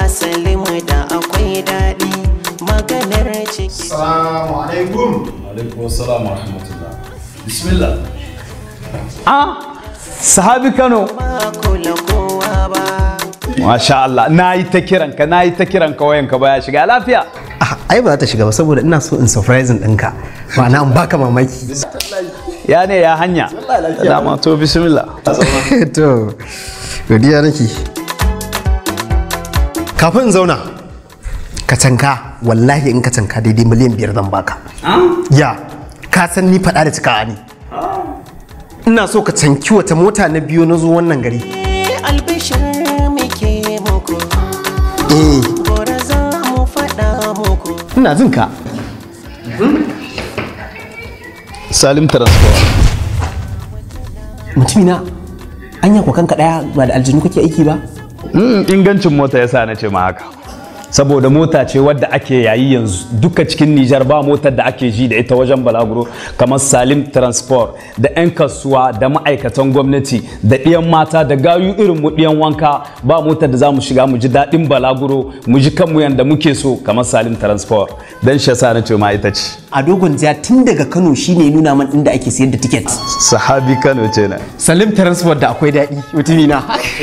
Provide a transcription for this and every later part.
asali mu da akwai daɗi maganar ciki Assalamu alaikum. alaikum assalam wa rahmatullah bismillah Ah, sahabi Kano. ba kula kowa ba Masha Allah, na yi ta kiranka, na yi ta kiranka wayanka baya shiga lafiya. Ah, ai ba za ta shiga ba saboda ina so in surprising ɗinka. Ma'ana in baka mamaki. Ya ne ya hanya. Dama to bismillah. to, godiya nake. Kafin in zauna, ka canka, wallahi in ka canka daidai miliyan biyar zan baka. Ya, ka san ni faɗa da cikawa ne. Ina so ka canki wata mota na biyu na zo wannan gari. albishir muke muku Eh, gora za mu faɗa muku ina jin ka. Salim Transport. Mutumina, anya ko kanka ɗaya ba da aljinu kake aiki ba? Mm, ingancin mota yasa na ce ma haka. Saboda mota ce wadda ake yayi yanzu duka cikin Nijar ba motar da ake ji da ita wajen balaguro kamar Salim Transport da 'yan kasuwa da ma'aikatan gwamnati da ɗiyan mata da gayu irin mu ɗiyan wanka ba motar da za mu shiga mu ji daɗin balaguro mu ji kanmu yanda muke so kamar Salim Transport don shi yasa na ce ma ita ce. A dogon jiya tun daga Kano shine nuna man inda ake sayar da tiket. Sahabi Kano ce na. Salim Transport da akwai daɗi mutumina.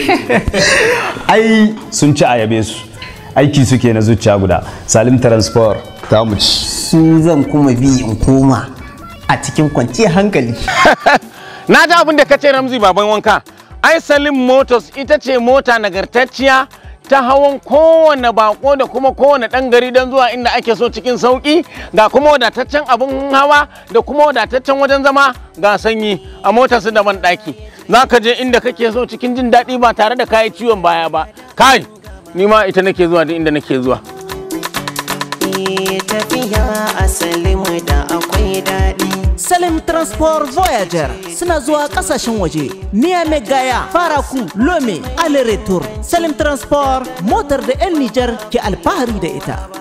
ai sun ci ayabe su aiki suke na zuciya guda salim transport ta mu ci Su zan kuma bi in koma a cikin kwanciyar hankali. na ji abin da ka ce ramzi baban wanka ai salim motors ita ce mota nagartacciya ta hawan kowane bako da kuma kowane ɗan gari don zuwa inda ake so cikin sauƙi ga kuma wadataccen abin hawa da kuma wadataccen wajen zama ga sanyi a motar su daban ɗaki za ka je inda kake so cikin jin daɗi ba tare da kayi ciwon baya ba kai ni ma ita nake zuwa duk inda nake zuwa Eh, tafiya asali mu da akwai daɗi Salim Transport Voyager suna zuwa kasashen waje. Niamey Gaya, Faraku, Lome, Ale Retour. Salim Transport motar da 'yan Nijar ke alfahari da ita.